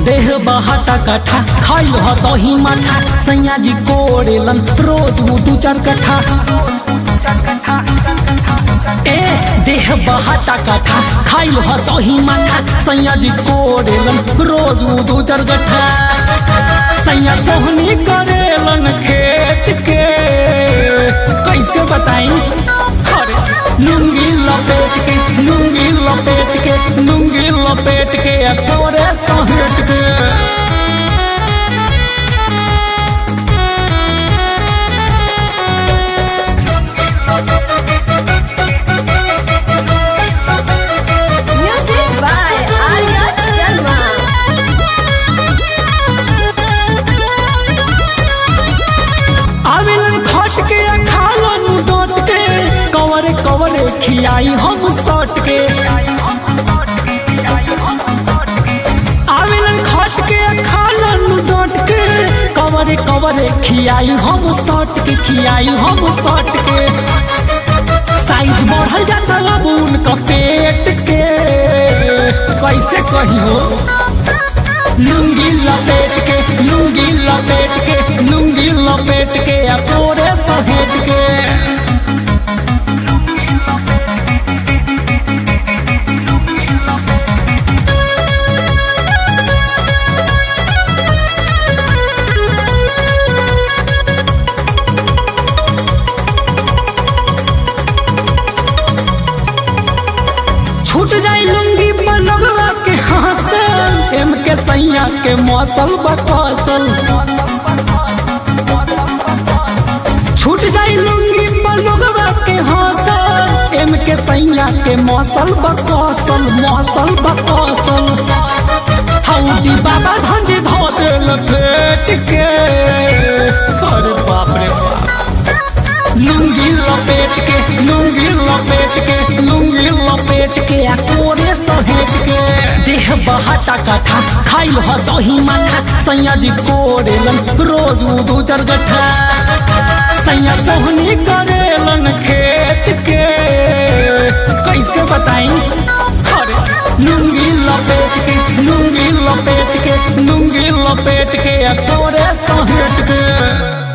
देह बहाटा कट्ठा खाइल ह दही माठा सैया जी कोड़ेलन रोज उ दू चार कट्ठा ए देह बहाटा कट्ठा खाइल ह दही माठा सैया जी कोड़ेलन रोज उ दू चार कट्ठा सैया सोहनी करेलन खेत के कैसे बताई अरे लुंगी लपेट के लुंगी लपेट के लुंगी लपेट के आ तोरे सहेट के Music by Arya Sharma. आवेलन खट के आ खालन डट के कवरे कवरे खियाई हम सट के आवेलन खट के आ खालन डट के कवरे कवरे खियाई हम सट के खियाई हम सट के साइज बढ़ल जाता अब उनका पेट के कैसे कहियो लुंगी लपेट के लुंगी लपेट के लुंगी लपेट के आ तोरे सहेट के छूट जाई लुंगी बनवा के हाथे एम के सैया के मौसल बकौसल छूट जाई लुंगी बनवा के हाथे एम के सैया के मौसल बकौसल मौसल बकौसल हौदी बाबा धंज धो देल पेट के अरे बाप रे बाप लुंगी लपेट के लुंगी लपेट के लुंगी लपेट के आ कोरे सहेट के देह बहाटा कट्ठा खाइल ह दही माठा सैया जी कोरेलन रोज उ दू चार गट्ठा सैया सोहनी करेलन खेत के कैसे बताई अरे लुंगी लपेट के लुंगी लपेट के लुंगी लपेट के आ कोरे सहेट के